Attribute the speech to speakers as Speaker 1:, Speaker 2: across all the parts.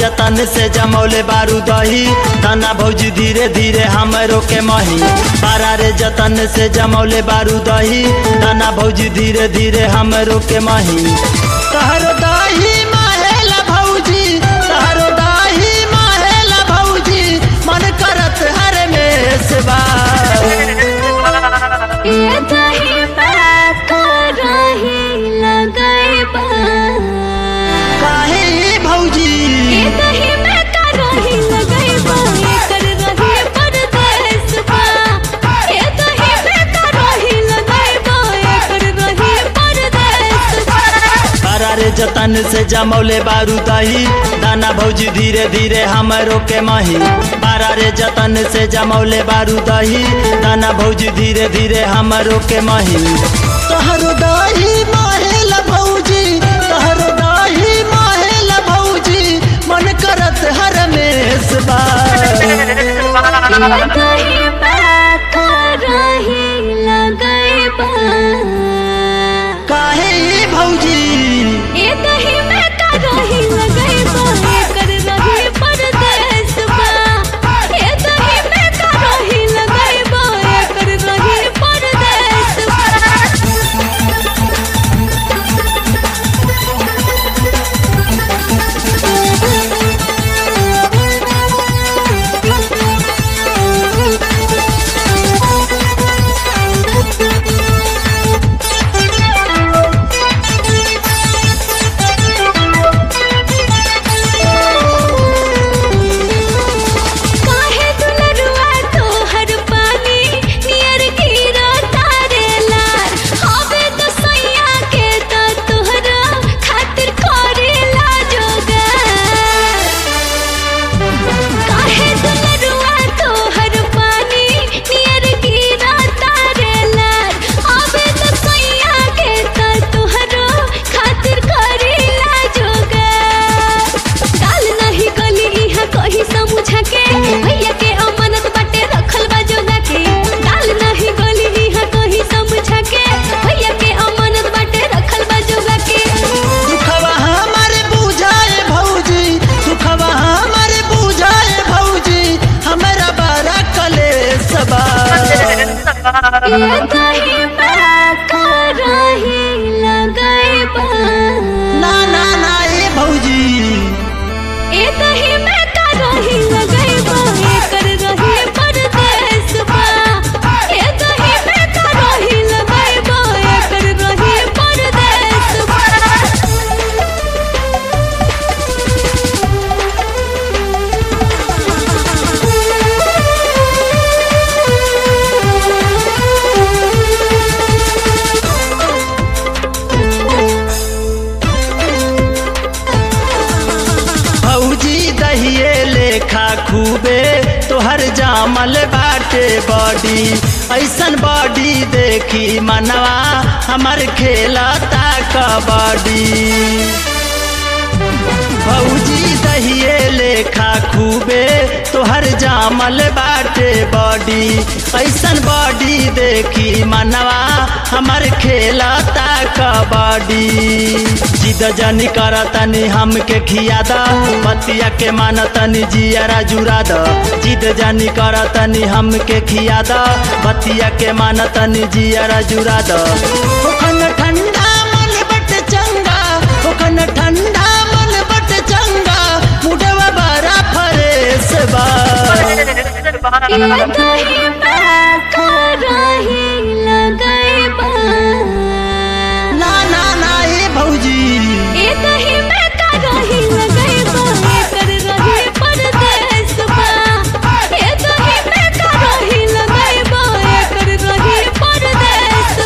Speaker 1: जतन से जमौले बारू दही तना भौजी धीरे धीरे हमरो के मही बारा रे जतन से जमौले बारू दही तना भौजी धीरे धीरे हमरो के मही तहरो दही माहेला भौजी तहरो दही माहेला भौजी मन करत हर में से बा
Speaker 2: ये दही में करही लगैबा
Speaker 1: काहे भौजी
Speaker 2: ये दही में करही लगैबा एकर रही परदेस बा ये दही में करही लगैबा एकर रही परदेस बा
Speaker 1: बारा रे जतन से जमौले बारू दही दाना भौजी धीरे धीरे हमरो के मही बारा रे जतन से जमौले बारू दही दाना भौजी धीरे धीरे हमरो के मही तहरो दही माहेल भौजी तहरो दही माहेल भौजी मन करत हर मेस बा
Speaker 2: ये दही में करही लगैबा
Speaker 1: काहे भौजी
Speaker 2: ये दही में करही लगैबा एकर रही परदेस बा ये दही में करही लगैबा एकर रही परदेस बा काहे दुलरुआ तोहर पानी नियर गिरा तारे लार हवे तो सैया के तो तोहरा खातिर करेला जोगार काहे दुलरुआ तोहर पानी नियर गिरा तारे लार हवे तो सैया के तो तोहरा खातिर करेला जोगार काल नहीं गली इहा कही समझा के भैया के अमानत बाटे रखल बा जोगा के काल नहीं गली इहा कही समझा के भैया के अमानत बाटे रखल बा जोगा के
Speaker 1: दुखवा हमारे बुझाए भौजी दुखवा हमारे बुझाए भौजी हमरा बड़ा कलेश बा
Speaker 2: ये दही में करही लगैबा
Speaker 1: ना ना ना ए भौजी
Speaker 2: ए दही में करही लगैबा एकर रही परदेस बा ए दही में करही लगैबा एकर रही परदेस बा
Speaker 1: भौजी दहिए लेखा खूबे तोहर जामल बाटे बॉडी ऐसन बॉडी देखी मनवा हमर खेलता कबड्डी भौजी दहिए लेखा खूबे तोहर जामल बाटे बॉडी ऐसन बॉडी देखी मनवा हमर खेलता कबड्डी जिद जनी करतनी हमके खिया द बतिया के मानतनी जियरा जुरा द जिद जनी करतनी हमके खिया द बतिया के मानतनी जियरा जुरा द ओखन ठंडा मन बट चंगा ओखन ठंडा मन बट चंगा मुडवा बड़ा फरेस बा
Speaker 2: ये दही में करही लगैबा
Speaker 1: ना ना ना ए भौजी
Speaker 2: ए दही में करही लगैबा एकर रही परदेस बा ए दही में करही लगैबा एकर रही परदेस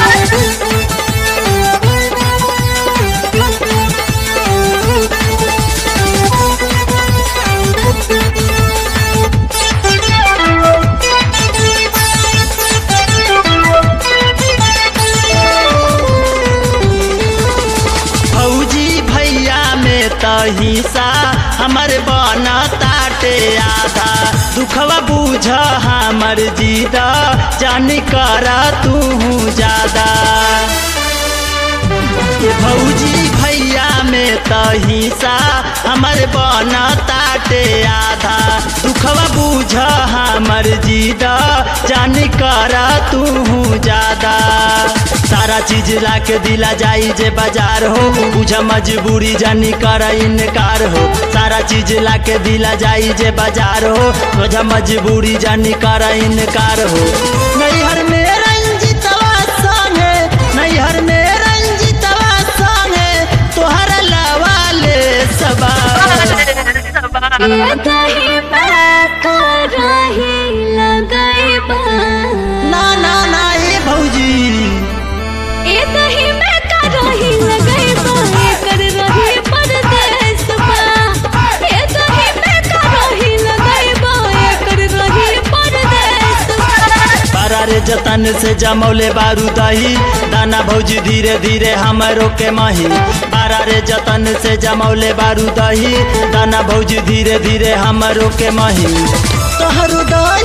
Speaker 1: भौजी भैया में त हिस्सा हमर बन ताटे आधा दुखवा बूझ हमर जीद जान कर तू ज्यादा ये भौजी भैया में त हिस्सा हमर बन ताटे आधा दुखवा बूझ हमर जीद जान कर तू ज्यादा सारा चीज ला के दिला जाई जे बाजार हो बुझ मजबूरी जानी कर इनकार हो सारा चीज ला के दिला जाई जे बाजार हो बुझ मजबूरी जानी कर इनकार हो नैहर में रंजितवा संगे नैहर में रंजितवा संगे तोहर लवाले सबा
Speaker 2: ये दही में करही लगैबा
Speaker 1: ना ना ना ए भौजी
Speaker 2: ए दही में करही लगैबा एकर रही परदेसबा ए दही में करही लगैबा एकर रही परदेसबा
Speaker 1: बारा रे जतन से जमौले बारू दही दाना भौजी धीरे धीरे हमरो के मही बारा रे जतन से जमौले बारू दही दाना भौजी धीरे धीरे हमरो के मही तोहरो दही